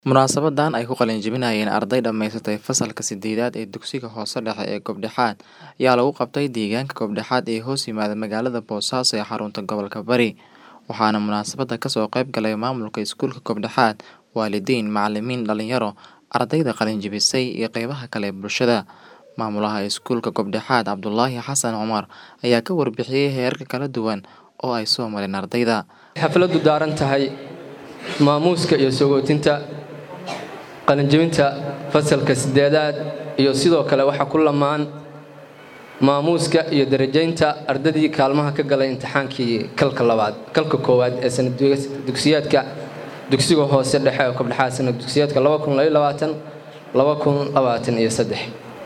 Munaasabadan ay ku qalin-jebinayeen arday dhammaysatay fasalka sidedad ee dugsiga hoose dhexe ee Kobdexaad ayaa lagu qabtay deegaanka Kobdexaad ee hoos yimaada magaalada Boosaaso ee xarunta gobolka Bari waxaana munaasabada kasoo qayb galay maamulka iskuulka Kobdexaad, waalidiin, macalimiin, dhalinyaro, ardayda qalin-jebisay iyo qeybaha kale ee bulshada. Maamulaha iskuulka Kobdexaad Cabdulaahi Xasan Cumar ayaa ka warbixiyay heerarka kala duwan oo ay soo mareen ardayda. xafladu daaran tahay maamuuska iyo sogootinta qalinjebinta fasalka sideedaad iyo sidoo kale waxaa ku lamaan maamuuska iyo darajaynta ardadii kaalmaha ka galay imtixaankii kalka labaad kalka koowaad ee sanad dugsiyaadka dugsiga hoose dhexe ee kobdhexaad sanad dugsiyaadka iyo saddex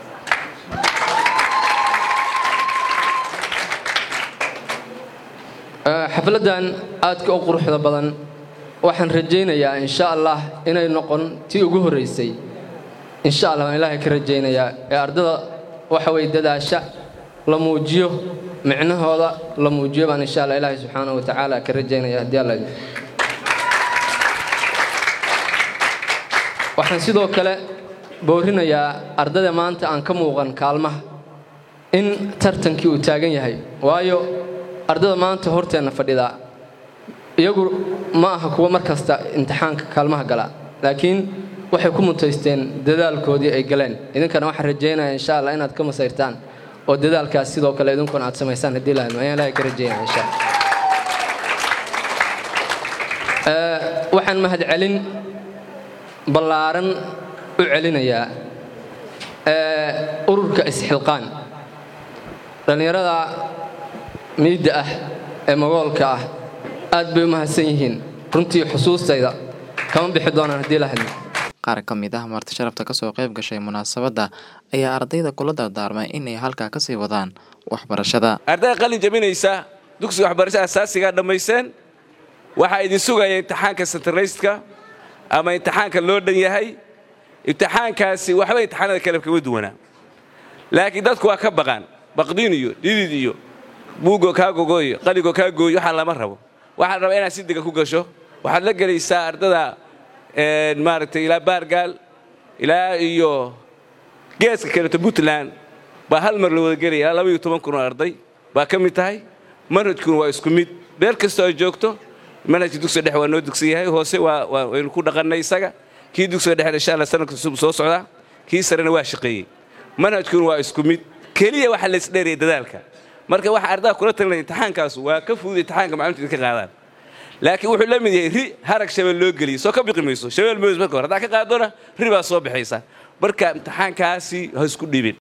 xafladan aadka u quruxda badan waxaan rajaynayaa insha allah inay noqon tii ugu horreysay insha allah waan ilaahay ka rajaynayaa ee ardada waxa weye dadaasha la muujiyo micnahooda la muujiyo baan insha allah ilaahay subxaana wa tacaala ka rajaynaya haddii alla waxaan sidoo kale boorinayaa ardada maanta aan ka muuqan kaalmaha in tartankii uu taagan yahay waayo ardada maanta horteenna fadhidaa iyagu ma aha kuwa mar kasta imtixaanka kaalmaha gala laakiin waxay ku mutaysteen dadaalkoodii ay galeen idinkana waxaan rajaynaya insha allah inaad ka masayrtaan oo dadaalkaas sidoo kale idinkuna aad samaysaan haddii lahayn ayaan ilaahay ka rajaynaya insha waxaan mahadcelin ballaaran u celinayaa ururka isxilqaan dhallinyarada miidda ah ee magoolka ah aad bay u mahadsan yihiin runtii xusuustayda kama bixi doonaan haddii la hadlo qaar ka mid ah marti sharafta kasoo qayb gashay munaasabadda ayaa ardayda kula dardaarmay inay halkaa kasii wadaan waxbarashada ardayda qalin jebinaysa dugsiga waxbarashada asaasigaa dhammayseen waxaa idin sugaya imtixaanka sentarayska ama imtixaanka loo dhan yahay imtixaankaasi waxba imtixaanada kale kaga duwanaa laakiin dadku waa ka baqaan baqdiin iyo dhidid iyo buugoo kaa gogoyo qaligoo kaa gooyo waxaa lama rabo waxaa la rabaa inaad si degan ku gasho waxaad la gelaysaa ardada maaragtay ilaa baargaal ilaa iyo geeska kaleeto puntland baa hal mar la wada gelaya ilaa labaiyo toban kun oo arday baa ka mid tahay manhajkuna waa isku mid beer kastoo ay joogto manhajka dugsiga dhexe waa noo dugsan yahay hoose waynu ku dhaqannay isaga kii dugsiga dhexe insha allah sanadka cusub soo socdaa kii sarena waa shaqeeyey manhajkuna waa isku mid keliya waxa la isdheeraya dadaalka marka waxa ardada kula talinaya imtixaankaas waa ka fudud imtixaanka macluumta idinka qaadaan laakiin wuxuu la mid yahay ri harag shabeel loo geliyo soo ka biqi mayso shabeel moos marka hore haddaa ka qaadona ri baa soo baxaysa marka imtixaankaasi ha isku dhiibin